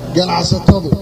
ganacsatadu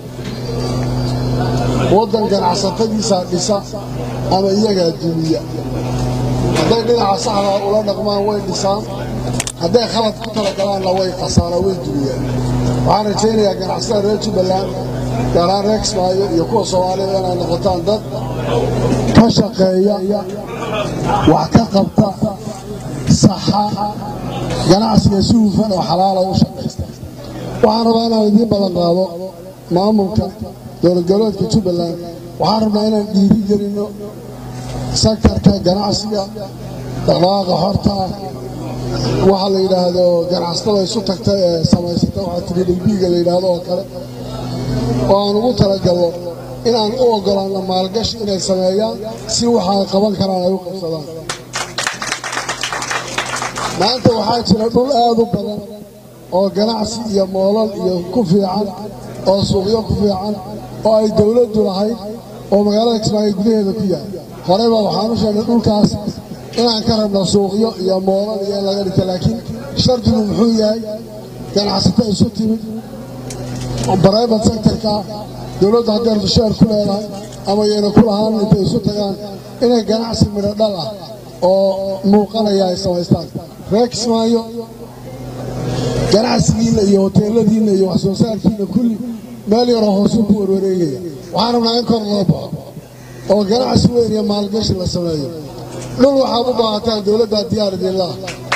waddan ganacsatadiisaa dhisa ama iyagaa dumiya hadday dhinaca saxdaa ula dhaqmaan way dhisaan hadday khalad ku talagalaanna way khasaaraan way dumiyaan waxaan rajaynayaa ganacsatada reer jubbaland gaaraan reer kismaayo iyo kuwa soomaalida inay noqotaan dad ka shaqeeya wax ka qabta saxa ganacsiga si hufan oo xalaala u shaqaysta waxaan rabaa inaan idiin ballan qaado maamulka dowladgoboleedka jubbaland waxaan rabnaa inaan dhiiri gelinno sektarka ganacsiga dhaqdhaqaaqa xorta ah waxa la yidhaahdo ganacsatada isu tagta ee samaysata waxaa tridhilbiiga la yidhaahdo oo kale oo aan ugu talagalno inaan u oggolaanno maalgashi inay sameeyaan si waxa ay qaban karaan ay u qabsadaan maanta waxaa jira dhul aad u badan oo ganacsi iyo moolal iyo ku fiican oo suuqyo ku fiican oo ay dowladdu lahayd oo magaalada kismaayo gudaheeda ku yahay horeyba waxaan u sheegnay dhulkaas inaan ka rabno suuqyo iyo moolal iyo in laga dhigta laakiin shardigu muxuu yahay ganacsato isu timid bribate sectorka dowladdu hadday dusheer ku leedahay ama yayna ku lahaan intay isu tagaan inay ganacsi midho dhal ah oo muuqanaya ay samaystaan reer kismaayo ganacsigiinna iyo hoteeladiinna iyo wax soo saarkiinna kulli meel yaroo hoosuu ku warwareegaya waxaan rabnaa in kor loo baxo oo ganacsi weyn iyo maalgashi la sameeyo dhul waxaad u baahataan dowladdaa diyaar idinlaah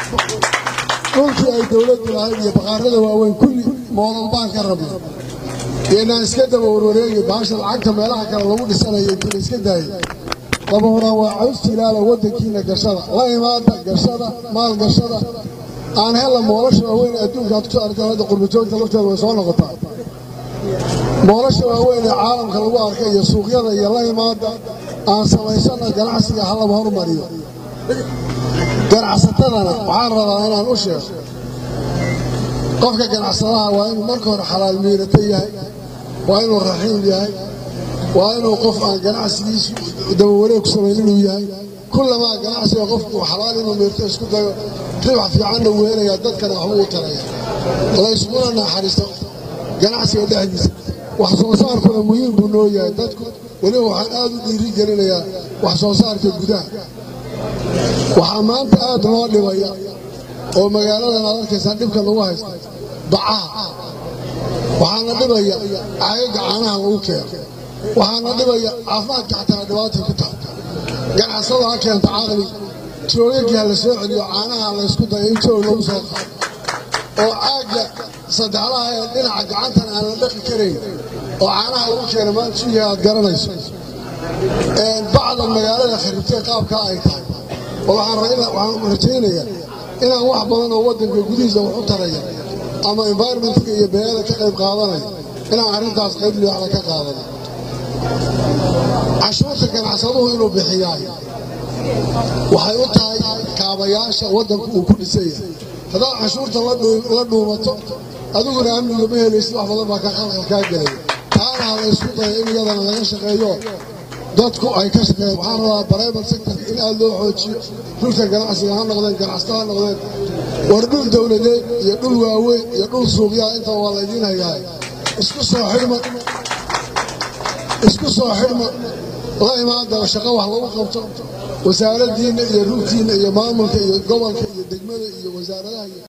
dhulkii ay dowladdu lahayd iyo baqaarada waaweyn kulli moolal baan ka rabna inaan iska daba warwareegi baasha lacagta meelaha kale lagu dhisanayo intii la iska daayay laba horaan waa caws jilaala waddankiina gashada la imaada gashada maal gashada aan hella moolasha waaweyn adduunka aad kusoo arkaan hadda qurbajoogta lafteeda way soo noqotaa moolasha waaweyn ee caalamka lagu arka iyo suuqyada iyo la imaada aan samaysana ganacsiga halaba hormariyo ganacsatadana waxaan rabaa inaan u sheego qofka ganacsadaha waa inuu marka hore xalaal miirato yahay waa inuu raxiim yahay waa inuu qof aan ganacsigiisu dabawareeg ku samayn inuu yahay kullamaa ganacsiga qofku xalaal inuu miirto isku dayo ribax fiicanna uu helayaa dadkana waxba u taraya layskuna naxariisto ganacsiga dhexdiisa wax soo saarkuna muhiim buu noo yahay dadku weliba waxaan aad u dhiiri gelinayaa wax soo saarka gudaha waxaa maanta aad loo dhibaya oo magaaladan aad arkaysaa dhibka lagu haysta bacaha waxaana dhibaya caagaga caanaha lagu keeno waxaana dhibaya caafimaadka xataa dhibaatay ku tahay ganacsada ha keento caqli joogagii ha la soo celiyo caanaha laysku dayo in joog lagu soo qaado oo caagga saddexlaha ee dhinaca gacantan aan la dhaqi karayn oo caanaha lagu keena maanta suuyaha aad garanayso bacdan magaalada kharibtay qaabkaa ay tahay oo waxaan rajaynayaa inaan wax badan oo waddanka gudihiisa wax u taraya ama environmentka iyo beeyada ka qayb qaadanaya inaan arrintaas qayb liwaxda ka qaadano cashuurta ganacsaduhu inuu bixiyaay waxay u tahay kaabayaasha waddanku uu ku dhisan yahay haddaad cashuurta la dhuumato adiguna amniga ma helaysid wax badan baa ka qalqal kaa gelaya taana ha laysku daya in iyadana laga shaqeeyo dadku ay ka shaqeeyaan waxaan rabaa bribate sectorka in aad loo xoojiyo dhulka ganacsiga ha noqdeen ganacsata ha noqdeen war dhul dowladeed iyo dhul waaweyn iyo dhul suuqyaha inta waa laydiin hayahay isku soo xidhma isku soo xidhma la imaada shaqo wax lagu qabto wasaaraddiinna iyo rugtiinna iyo maamulka iyo gobolka iyo degmada iyo wasaaradaha